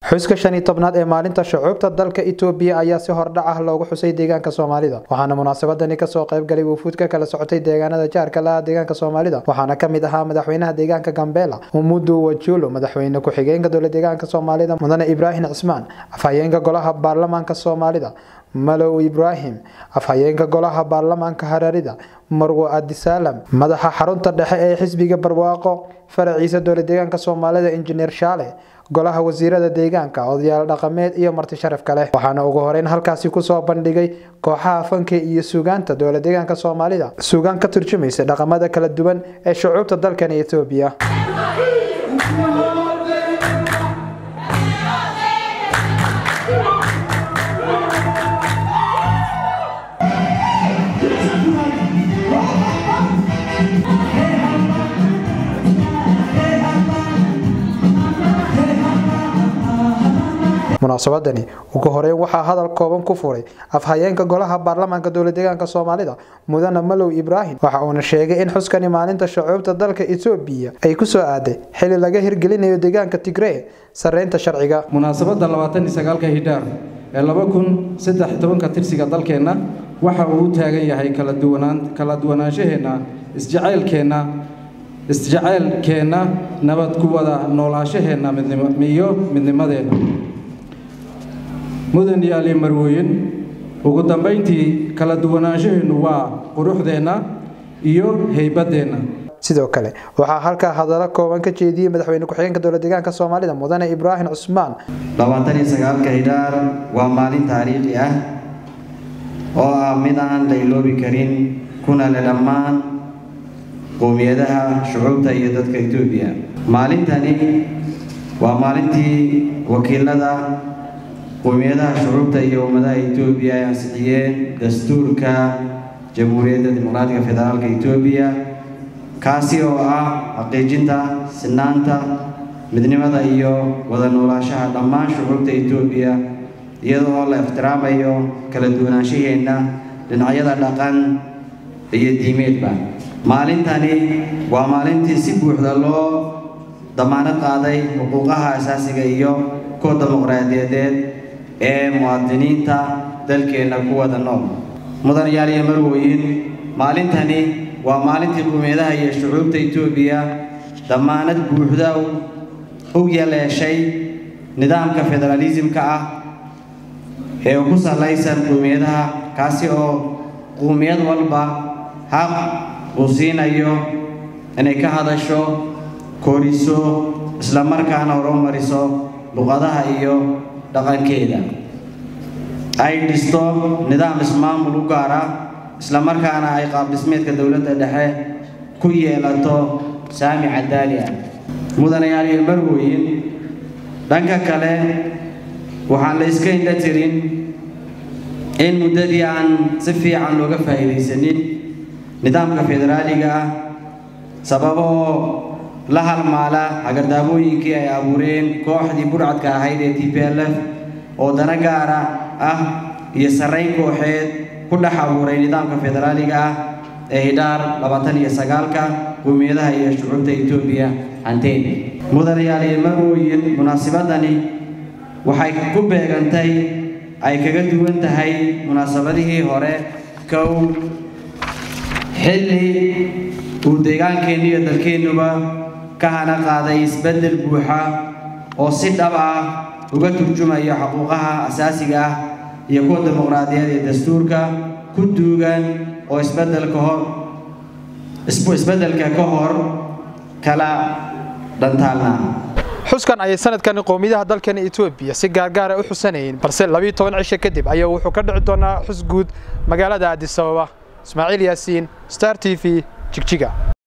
xuska shan iyo tobnaad ee maalinta shucuubta dalka itoobiya ayaa si hordhac ah loogu xusay deegaanka soomaalida waxaana munaasabadani kasoo qaybgalay wufuud ka kala socotay deegaanada jaarka laha deegaanka soomaalida waxaana kamid ahaa madaxweynaha deegaanka gambela umudu wajulo madaxweyne ku-xigeenka dowla deegaanka soomaalida mudane ibraahim cismaan afhayeenka golaha baarlamaanka soomaalida malow ibraahim afhayeenka golaha baarlamaanka hararida marwo adisaalam madaxa xarunta dhexe ee xisbiga barwaaqo faraciisa dowla deegaanka soomaalida injineer shaale golaha wasiirada deegaanka odayaal dhaqameed iyo marti sharaf kale waxaana ugu horeyn halkaasi kusoo bandhigay kooxaha fanka iyo suugaanta dowla deegaanka soomaalida suugaan ka turjumaysa dhaqamada kala duwan ee shucuubta dalkan etoobiya munaasabadani ugu horeyn waxaa hadal kooban ku furay afhayeenka golaha baarlamaanka dowla deegaanka soomaalida mudane malow ibraahim waxa uuna sheegay in xuskani maalinta shucuubta dalka etoobiya ay kusoo aaday xili laga hirgelinayo deegaanka tigree sareynta sharciga munaasabadda labaatan iyo sagaalka hidhaar ee laba kun saddex iyo tobanka tirsiga dalkeenna waxa uu u taagan yahay kala duwanaan kala duwanaanshaheenna isjacaylkeenna isjacaylkeenna nabad ku wada noolaashaheenna midnimo iyo midnimadeenna mudan yaali marwooyin ugu dambayntii kala duwanaanshaheenu waa quruxdeenna iyo haybaddeenna sidoo kale waxaa halkaa hadallo kooban ka jeediyey madaxweyne ku-xigeenka dowla deegaanka soomaalida mudane ibraahim cusmaan labaatan iyo sagaalka hidhaar waa maalin taariikhi ah oo ah mid aan la iloobi karin kuna le dhammaan qowmiyadaha shucuubta iyo dadka etoobiya maalintani waa maalintii wakiilada qowmiyadaha shucuubta iyo ummadaha etoobiya ay ansixiyeen dastuurka jamhuuriyadda dimuqraatiga federaalka etoobiya kaasi oo ah xaqiijinta sinaanta midnimada iyo wada noolaashaha dhammaan shucuubta etoobiya iyada oo la ixtiraamayo kala duwanaanshaheenna dhinacyada dhaqan iyo diimeedba maalintani waa maalintii si buuxda loo damaanad qaaday xuquuqaha asaasiga iyo kuwa dimuqraadiyadeed ee muwaadiniinta dalkeenna ku wada nool mudanayaal iyo marwooyin maalintani waa maalintii qowmiyadaha iyo shucuubta etoobiya damaanad buuxda u yeleeshay nidaamka federaalisimka ah ee ku salaysan qowmiyadaha kaasi oo qowmiyad walba xaq uu siinayo inay ka hadasho koriso islamarkaana horumariso luqadaha iyo dhaqankeeda ay dhisto nidaam ismaamul u gaar ah islamarkaana ay qaabdhismeedka dowladda dhexe ku yeelato saami cadaali ah mudanayaal iyo marwooyin dhanka kale waxaan la iska indha tirin in muddadii aan si fiican looga faa'iidaysanin nidaamka federaaliga ah sababo oo la halmaala hagardaamooyinkii ay abuureen kooxdii budhcadka ahayd ee t p l f oo dana gaara ah iyo sarrayn kooxeed ku dhex abuuray nidaamka federaaliga ah ee hidhaar labaatan iyo sagaalka qowmiyadaha iyo shucuubta etoobiya hanteen mudanayaal iyo marwooyin munaasabadani waxay ku beegantay ay kaga duwan tahay munaasabadihii hore kow xilli uu deegaankeennu iyo dalkeennuba ka hana qaaday isbeddel buuxa oo si dhab ah uga turjumaya xuquuqaha asaasiga ah iyo kuwa dimuqraadiyaed ee dastuurka ku duugan oo isbeddelka hor isbeddelka ka hor kala dhantaalna xuskan ayay sanadkani qowmiyadaha dalkani etoobiya si gaargaara u xusanayeen balse labiiyo toban cisho kadib ayaa wuxuu ka dhici doonaa xus guud magaalada addis ababa ismaaciil yaasiin star t v jigjiga